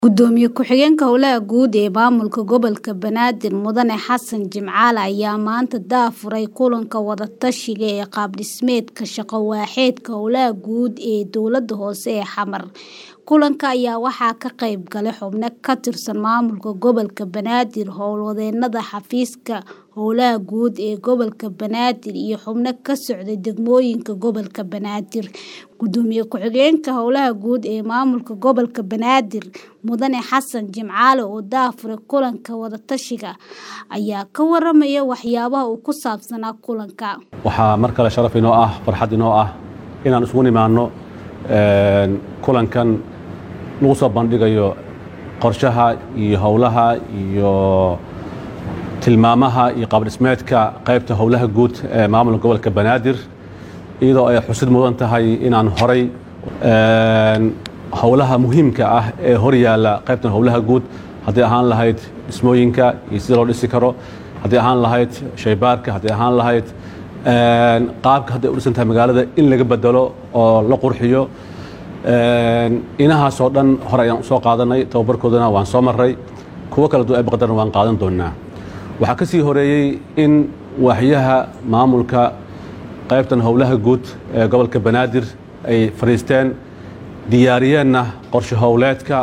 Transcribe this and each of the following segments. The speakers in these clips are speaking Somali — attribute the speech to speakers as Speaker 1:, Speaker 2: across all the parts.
Speaker 1: Gudoomiye ku-xigeenka Howlaha Guud ee Maamulka Gobolka Banaadir Mudane Xasan Jimcaale ayaa maanta daahfuray kulanka wada-tashiga ee qaab-dhismeedka shaqo-waaxeedka howlaha guud ee Dowladda Hoose ee Xamar. Kulanka ayaa waxaa ka qayb galay xubno ka tirsan Maamulka Gobolka Banaadir, howlwadeennada xafiiska Howlaha Guud ee Gobolka Banaadir iyo xubno ka socday degmooyinka Gobolka Banaadir. Gudoomiye ku-xigeenka Howlaha Guud ee Maamulka Gobolka Banaadir Mudane Xasan Jimcaale oo daahfuray kulanka wada-tashiga ayaa ka warramay waxyaabaha uu ku saabsanaa kulanka.
Speaker 2: waxaa mar kale sharaf inoo ah farxad inoo ah inaan isugu nimaano kulankan lagu soo bandhigayo qorshaha iyo howlaha iyo tilmaamaha iyo qaab-dhismeedka qaybta howlaha guud ee maamulka gobolka banaadir iyadoo ay xusid mudan tahay inaan horay howlaha muhiimka ah ee hor yaalla qaybtan howlaha guud haddii ahaan lahayd dhismooyinka iyo sida loo dhisi karo haddii ahaan lahayd shaybaarka haddii ahaan lahayd qaabka hadday u dhisan tahay magaalada in laga bedelo oo la qurxiyo inahaasoo dhan hore ayaan usoo qaadanay tababarkoodana waan soo maray kuwo kala duwan ee baqdarna waan qaadan doonaa waxaa ka sii horeeyey in waaxyaha maamulka qaybtan howlaha guud ee gobolka banaadir ay fadhiisteen diyaariyeenna qorshe howleedka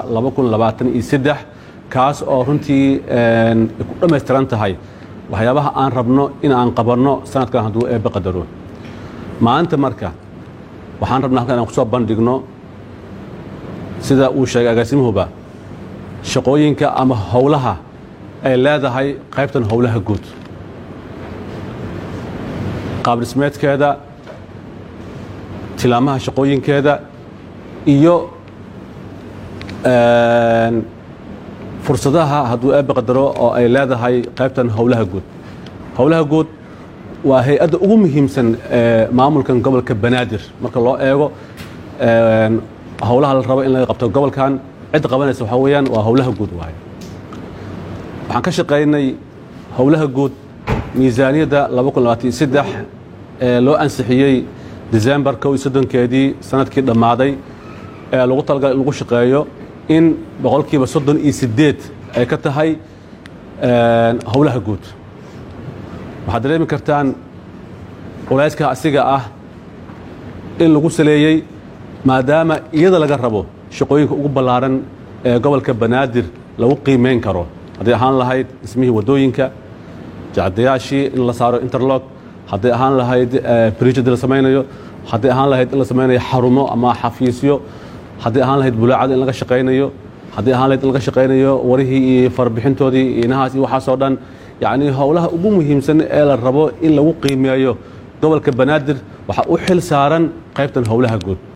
Speaker 2: kaas oo runtii ku dhammaystiran tahay waxyaabaha aan rabno in aan qabanno sanadkan hadduu eebbe qadaro maanta marka waxaan rabnaa halkan inaan ku soo bandhigno sida uu sheegay agaasimuhuba shaqooyinka ama howlaha ay leedahay qaybtan howlaha guud qaab-dhismeedkeeda tilaamaha shaqooyinkeeda iyo fursadaha hadduu eebbe qadaro oo ay leedahay qaybtan howlaha guud howlaha guud waa hay-adda ugu muhiimsan ee maamulkan gobolka banaadir marka loo eego howlaha la rabo in laga qabto gobolkan cidda qabanaysa waxaa weeyaan waa howlaha guud waaye waxaan ka shaqaynay howlaha guud miisaaniyadda ee loo ansixiyey decembar kow iyo soddonkeedii sanadkii dhammaaday ee lagu talagalay in lagu shaqeeyo in boqolkiiba soddon iyo siddeed ay ka tahay howlaha guud waxaad dareemi kartaan culayska asiga ah in lagu saleeyey maadaama iyada laga rabo shaqooyinka ugu ballaaran ee gobolka banaadir lagu qiimeyn karo hadday ahaan lahayd dhismihii waddooyinka jacdayaashii in la saaro interlog hadday ahaan lahayd brijid la samaynayo hadday ahaan lahayd in la samaynayo xarumo ama xafiisyo hadday ahaan lahayd bulaacada in laga shaqaynayo hadday ahaan lahayd in laga shaqaynayo warihii iyo farbixintoodii iyo inahaas iyo waxaasoo dhan yacnii howlaha ugu muhiimsan ee la rabo in lagu qiimeeyo gobolka banaadir waxaa u xil saaran qaybtan howlaha guud